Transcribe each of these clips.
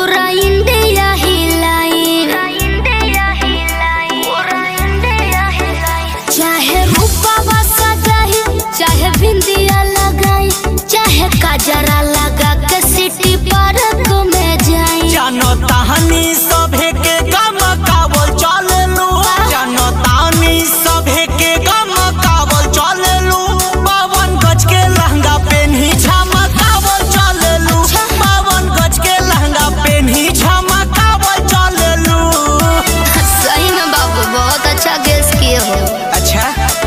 पूरा इंडिया हिलाई चाहे रूपा सजाही चाहे बिंदिया लगाई चाहे काजरा लगा के सिटी पार्क में जाई जानो ताहनी सभे के गम कावल चललू जानो ताहनी सभे के गम कावल चललू बावन गज के लहंगा पेन्ही झमकावल चललू बावन गज के लहंगा पेन्ही झमकावल चललू सही में बाबू बहुत अच्छा गेस किए हो अच्छा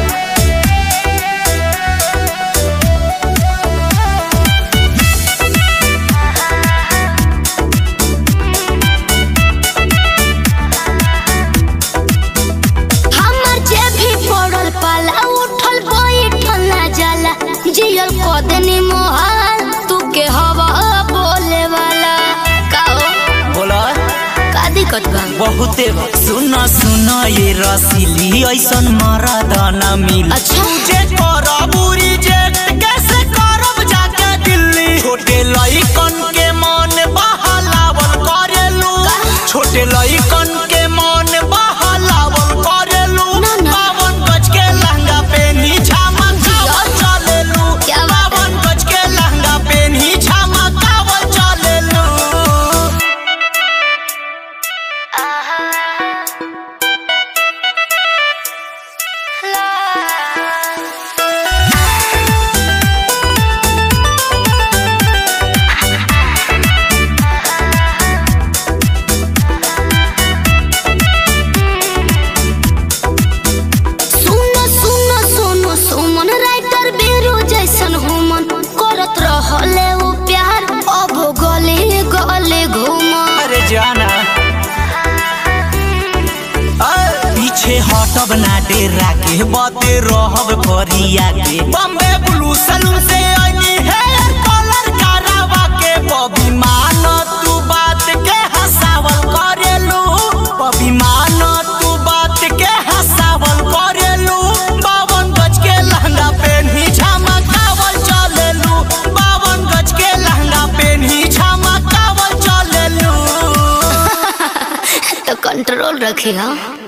हमर जे भी पड़ल पाला उठल बैठल ना जाला जियल कदनी मोहाल तू के हवा बोले वाला काओ बोला का दिक्कत बा बहुते सुन सुन ये रसीली ऐसन मरद न मिल अच्छा। जे करब रिजेक्ट कैसे करब जाके दिल्ली छोटे लइकन के मन बहलावल करेलू छोटे लइकन के मन बहलावल करेलू ना, ना। बावन गज के लहंगा पेनी झमकावल चलेलू क्या बात है? बावन गज के लहंगा पेनी झमकावल चलेलू सुनो सुनो सुनो सुमन राइटर बेरो जैसन हुमन करत रहले वो प्यार अब गले गले घूमन अरे जाना अ, पीछे हटब ना डेरा के बते रहब फरिया के बम्बे ब्लू सलून से आनी हेयर कलर करावा के बबी मान तू बात के हंसावल करेलू बबी मान तू बात के हंसावल करेलू बावन गज के लहंगा पेन्ही झमकावल चलेलू बावन गज के लहंगा पेन्ही झमकावल चलेलू तो कंट्रोल रखी हाँ